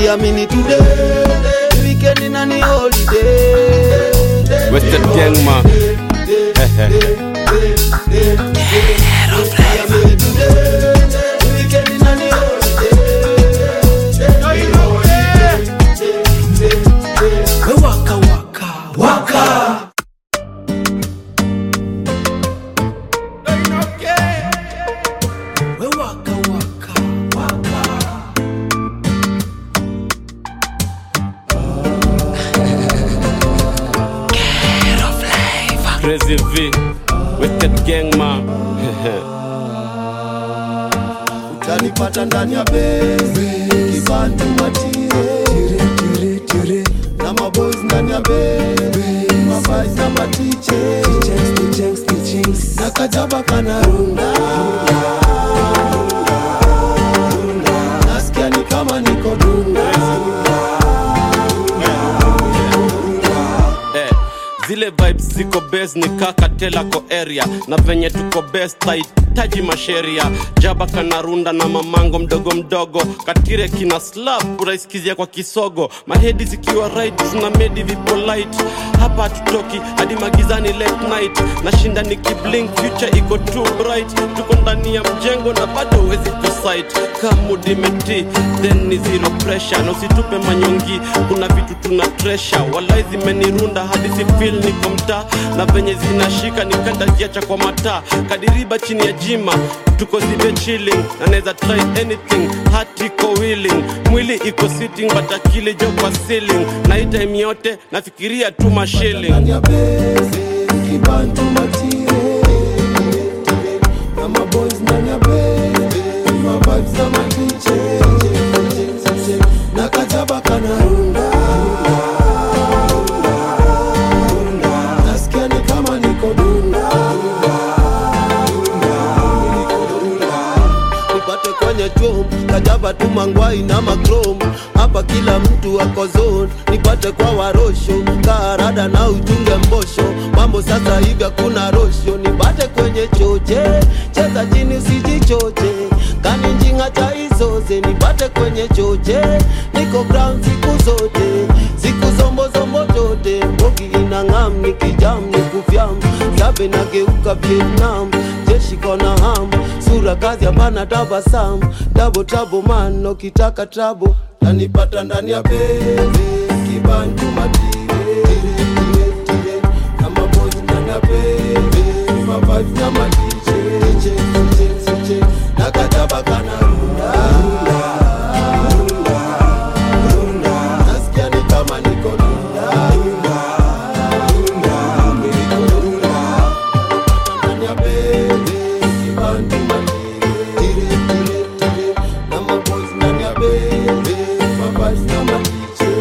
siamini today weekend na ni holiday Wasted gang ma siamini today weekend na ni holiday waka waka waka We waka waka waka Crazy V Wasted gang ma utanipata ndani ya bezi kibantu matire na maboys ndani ya bezi mabais na matiche na kajaba kana runda nasikia ni kama niko dunda eh, zile vibes ziko best ni kaka telako area na venye tuko best tahitaji masheria jaba kanarunda na mamango mdogo mdogo katire kina slap uraisikizia kwa kisogo mahedi zikiwa right tuna medi vipolite hapa hatutoki hadi magizani late night nashinda nikiblink future iko too bright tuko ndani ya mjengo na bado huwezi tusight kamudimeti then ni zero pressure na usitupe manyongi kuna vitu tuna tresha walai zimenirunda hadi si feel niko mtaa na venye zinashika nikanda jiacha kwa mataa kadiriba chini ya jima tuko zibe chilling na naweza try anything heart iko willing mwili iko sitting but akili jo kwa ceiling na hii time yote nafikiria tu mashilling ndani ya bezi kibantu matire na maboys ndani ya bezi mavibes na matiche na kajaba kana runda nasikia ni kama niko dunda nipate kwenye chom kajaba tu mangwai na makrom hapa kila mtu ako zone nipate kwa warosho kaarada na uchunge mbosho mambo sasa hivi hakuna rosho nipate kwenye choche cheza chini usijichoche kani njinga cha isoze nipate kwenye choche niko ground siku zote siku zombozombo zote mbogi inang'am nikijam nikufyam zabe nageuka vietnam jeshi kona ham sura kazi hapana tabasam dabo tabo man ukitaka trabo tanipata ndani ya bezi kibantu matire kama bozi ndani ya bezi mavazi na matiche na katabakana